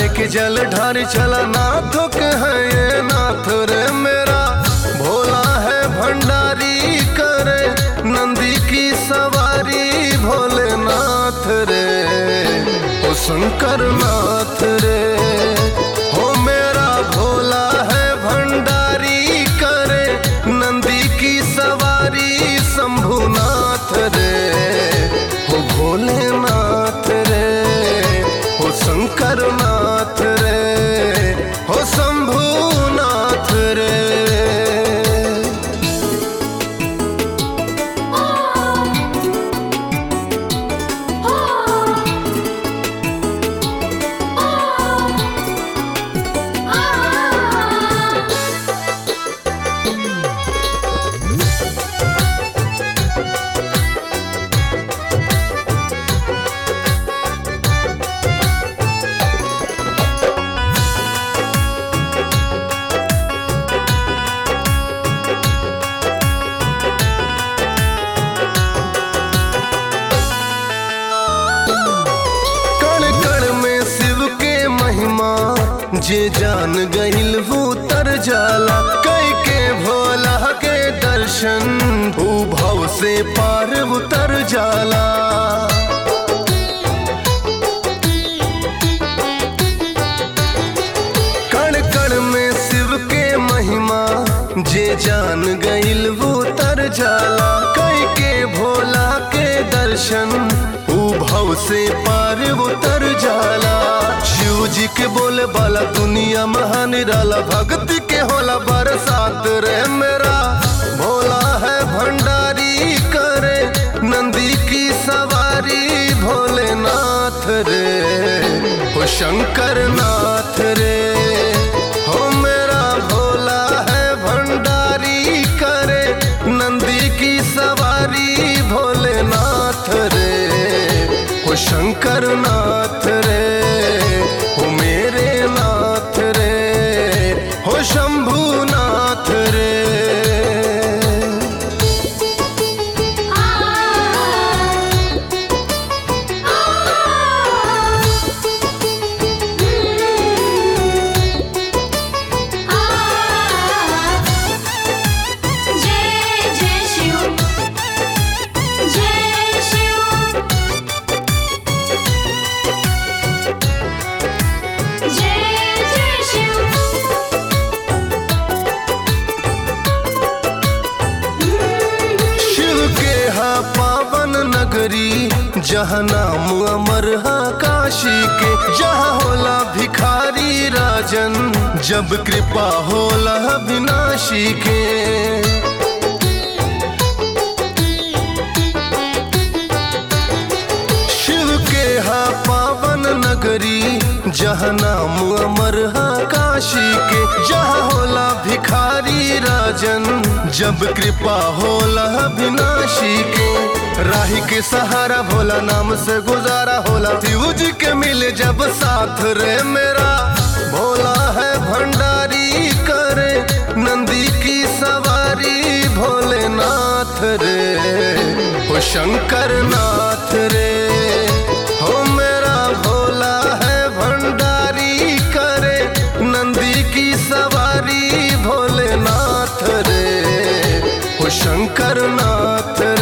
लेके जल ढारी चला नाथ के है ये नाथ रे मेरा भोला है भंडारी करे नंदी की सवारी भोलेनाथ रे ओ शंकर नाथ रे हो मेरा भोला है भंडारी करे नंदी की सवारी शंभुनाथ रे हो भोलेनाथ रे हो शंकर नाथ रे हो शंभुनाथ रे कण कण में शिव के महिमा जे जान गईल वो तर जाला कई के भोला के दर्शन ऊ भव से पार उतर जाला कण कण में शिव के महिमा जे जान गईल वो तर जाला कई के भोला के दर्शन ऊ भव से पार उतर जाला शिव जी के बोले बाला दुनिया महान निराला भक्ति के होला बरसात रे मेरा भोला है भंडारी करे नंदी की सवारी भोलेनाथ रे हो शंकर नाथ रे हो मेरा भोला है भंडारी करे नंदी की सवारी भोलेनाथ रे हो शंकर नाथ रे हो मेरे नाथ रे हो शंभुनाथ रे जय जय शिव जय शिव जय जय शिव शिव के हा पावन नगरी जहाँ नाम अमर हा काशी के जहाँ होला भिखारी राजन जब कृपा होला विनाशी के शिव के हा पावन नगरी जहाँ नाम अमर हा काशी के जहाँ होला भिखारी राजन जब कृपा होला विनाशी के राही के सहारा भोला नाम से गुजारा होला शिव जी के मिले जब साथ रे मेरा भोला है भंडारी करे नंदी की सवारी भोलेनाथ रे हो शंकर नाथ रे हो मेरा भोला है भंडारी करे नंदी की सवारी भोलेनाथ रे हो शंकर नाथ